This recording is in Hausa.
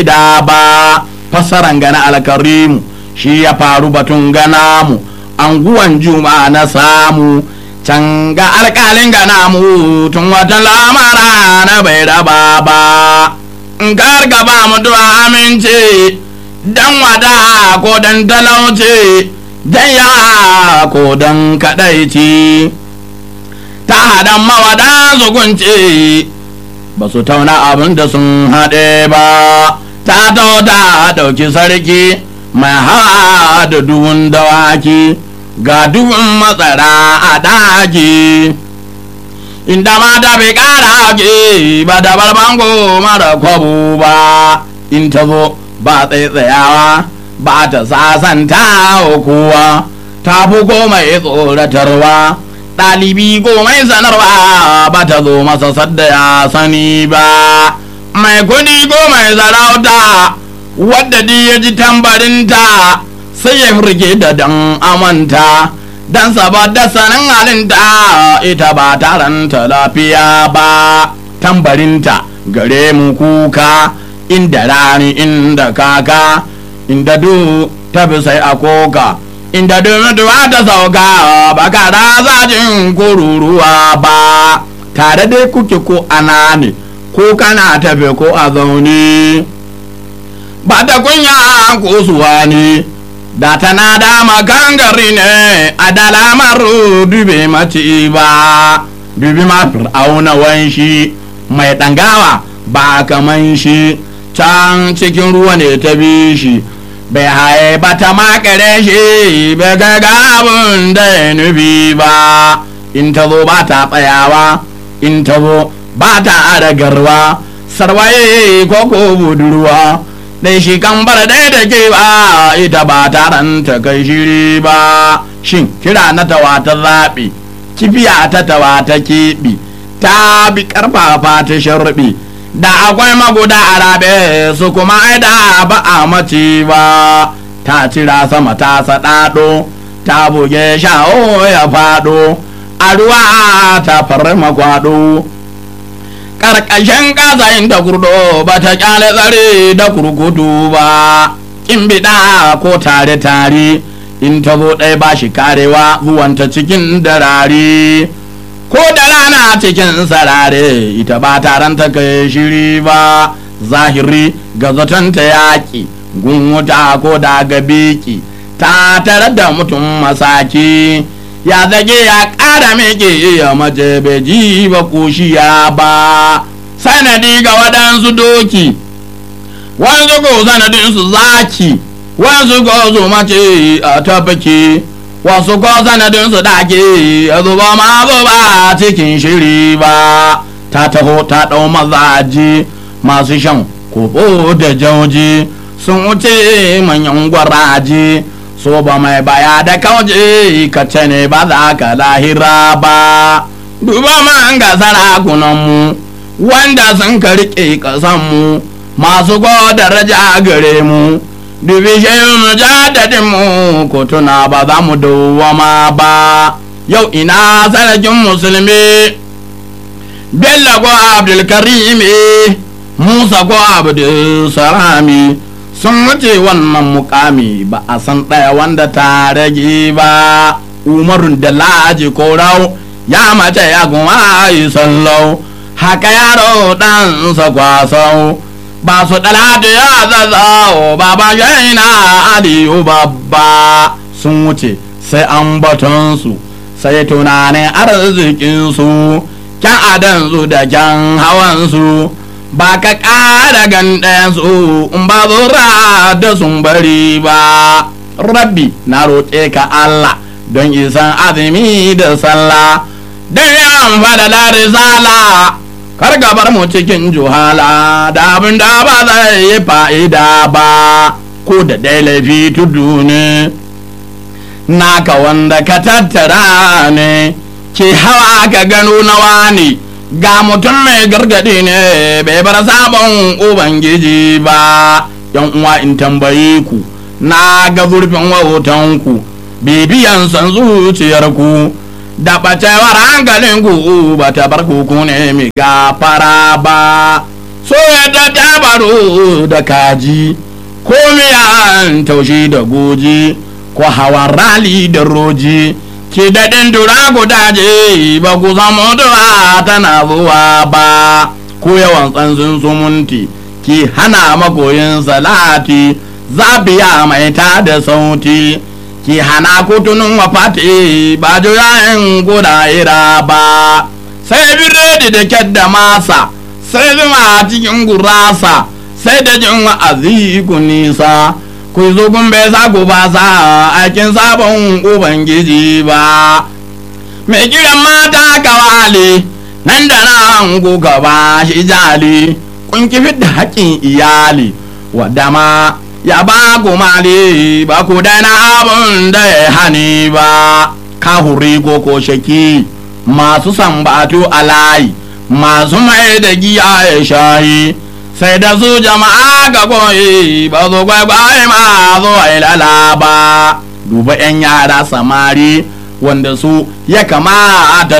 da ba fasaran gana alkarimu shi ya faru batun gana mu anguwan juma na samu can ga alkalin gana mu tun watan lamara na bai raba ba in karka ba mutuwa amince dan wada ko dan talauce dan ya ko dan kadaici ta hadan mawada zugunce ba su tauna abin da sun haɗe ba ta ta ɗauki sarki mai hawa da duhun dawaki ga duhun matsara a daji inda mata bai ƙara ke ba da barbango mara kwabu ba in ta zo ba tsaitsayawa ba ta sasanta kowa ta fi komai tsoratarwa ɗalibi komai sanarwa ba ta zo masa sadda ya sani ba mai kudi komai sarauta wadda di ya ji tambarinta sai ya firge da dan amanta dan saboda sanin halinta ita ba taranta lafiya ba tambarinta gare mu kuka inda rani inda kaka inda du ta bi sai a koka inda mutuwa ta sauka ba ka zajin kururuwa ba tare dai kuke ko ana ne ko kana tafe ko a zaune ba ta kunya ko suwa ne da tana dama gangari ne a dalamar dube mace ba dubi ma fir'auna wanshi mai ɗangawa ba kaman shi can cikin ruwa ne ta bi shi bai haye ba ta makare shi bai ga abin da ya nufi ba in ta zo ba ta tsayawa in ta zo ba ta adagarwa sarwaye ko ko budurwa dai shi kan bar dai da ke ba ita ba taron ta kai shiri ba shin kira na tawa ta zaɓi kifiya ta tawa ta keɓi ta bi ƙarfafa ta sharɓi da akwai maguda a rabe su kuma aida ba a mace ba ta cira sama ta saɗaɗo ta buge sha'o ya faɗo a ruwa ta farma kwaɗo ƙarƙashin ƙasa da kurdo ba ta ƙyale tsare da kurkutu ba in biɗa ko tare tare in ta zo ɗaya ba shi karewa zuwanta cikin darare ko da rana cikin sarare ita ba taron ta kai shiri ba zahiri ga zaton ta yaƙi gunwuta ko da ga biki ta tare da mutum masaki ya zage ya ƙara miƙe ya mace bai ji ba kushiya ba sanadi ga waɗansu doki wanzu ko sanadin su zaki wanzu ko su mace a tafaki wasu ko sanadin su dake ya zuba ma ba cikin shiri ba ta taho ta ɗau mazaji masu shan kobo da jauji sun wuce manyan gwaraji so ba mai baya da kauje ka ce ne ba za ka lahira ba duba man ga sarakunanmu wanda sun ka riƙe ƙasanmu masu daraja gare mu dubi shehun jadadinmu ko tuna ba za mu dawwama ba yau ina sarkin musulmi bello ko abdulkarimi musa ko abdulsalami sun wuce wannan mukami ba a san ɗaya wanda ta rage ba umarun da laji ko rau ya mace ya kuma yi sallau haka yaro ɗansa kwasau ba su ɗalatu ya zazzao baba shaina aliyu babba sun wuce sai an batonsu sai tunanin arzikinsu kyan adansu da kyan hawansu ba ka ƙara gandayensu in ba zura da sun bari ba rabbi na roƙe ka Allah don isan azumi da sallah don yan fada risala kar gabar mu cikin juhala da abin da ba zai yi fa'ida ba ko da dai laifi tudu ne naka wanda ka tattara ne ke hawa ka gano nawa ne ga mutum mai gargadi ne bai bar sabon ubangiji ba yan uwa in tambaye ku na ga zurfin wautanku bibiyan san zuciyarku da ɓacewar hankalinku ba ta bar ku ne mai gafara ba so yadda tabaru da kaji ko miyan taushi da goji ko hawan rali da roji ki daɗin dura gudaje ba ku samu dura tana zuwa ba ko yawan tsansin sumunti ki hana makoyin salati zabiya mai ta da sauti ki hana kutunin wafati ba juyayen guda ira ba sai biredi da kyadda masa sai zuma cikin gurasa sai da jin wa'azi ku nisa ku zo kun bai sa ku ba sa aikin sabon ubangiji ba mai kiran mata kawali nan da nan ku ba shi jali kun kifi da haƙƙin iyali wadda ma ya ba ku mali ba ku daina abun da ya hani ba kahuri ko ko shaki masu sambatu a layi masu mai da giya ya shayi sai da su jama'a ga koyi ba su kwaikwaye ma zo ilala ba duba 'yan yara samari wanda su ya kamata